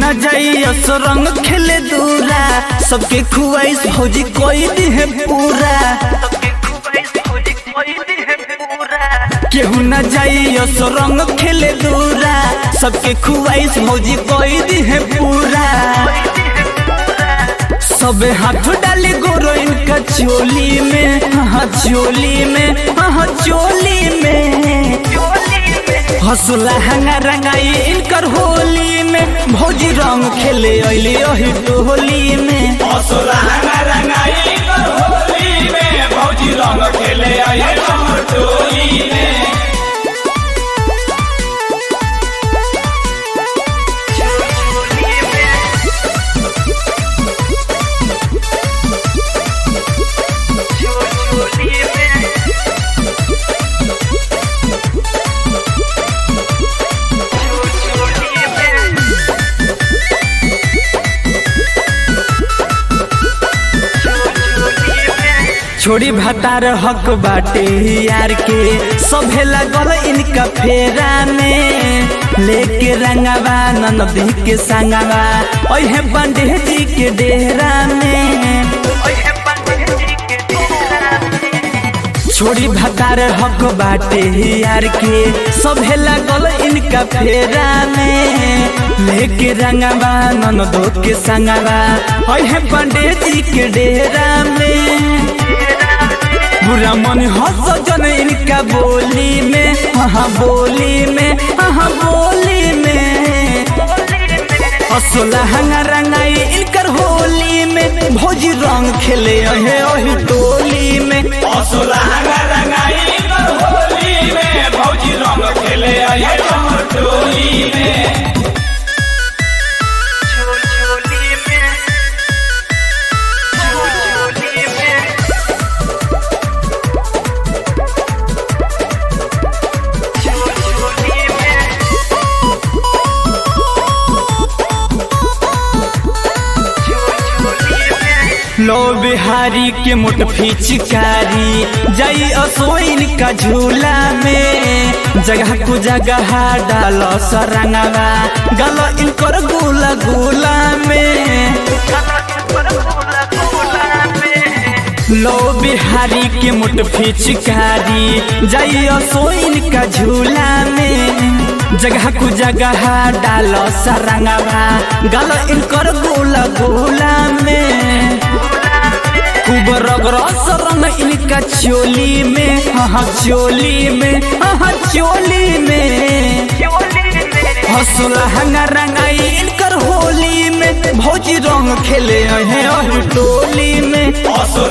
न जाइयो सो रंग खेले दूरा सबके खुआइस भौजी कोई दी है पूरा केहू न जाइयो सो रंग खेले दूरा सबके खुआइस भौजी कोई दी है पूरा सब हाथ डाले गोरो इनका चोली में हाँ चोली में हाँ चोली में हसुला हंगा रंगाई इनकर होली में भौजी रंग खेले अली ओही टोली में असुरा रंगा रंगाई कर होली में भौजी रंग खेले आए हमर टोली में छोड़ी भतार हक बाटे यार के सभे लगल इनका फेरा में लेके रंगवा ननदी के संगवा ओहे बंडे जी के डेरा में छोड़ी भतार हक बाटे यार के सभे लगल इनका फेरा में लेके रंगवा ननदो के संगवा ओहे बंडे जी के डेरा में बुरा मन हंस जन इनका बोली में हाँ बोली में हाँ बोली में असोला हंगा रंगाई इनकर होली में भौजी रंग खेले अहे ओही टोली में असुरा रंगा रंगाई कर होली में भौजी रंग खेले आए हमर टोली में लो बिहारी के मुठ फिचकारी जाई असोइन का झूला में जगह को जगह डाल सरंगवा गल इनकर गुला गुला में लो बिहारी के मुठ फिचकारी जाई असोइन का झूला में जगह को जगह डाल सरंगवा गल इनकर गोला गोला में खूब रगरस रंग इनका चोली में हाँ चोली में हाँ चोली में हसुला हंगा रंगाई इनकर होली में भौजी रंग खेले हैं और टोली में असुरा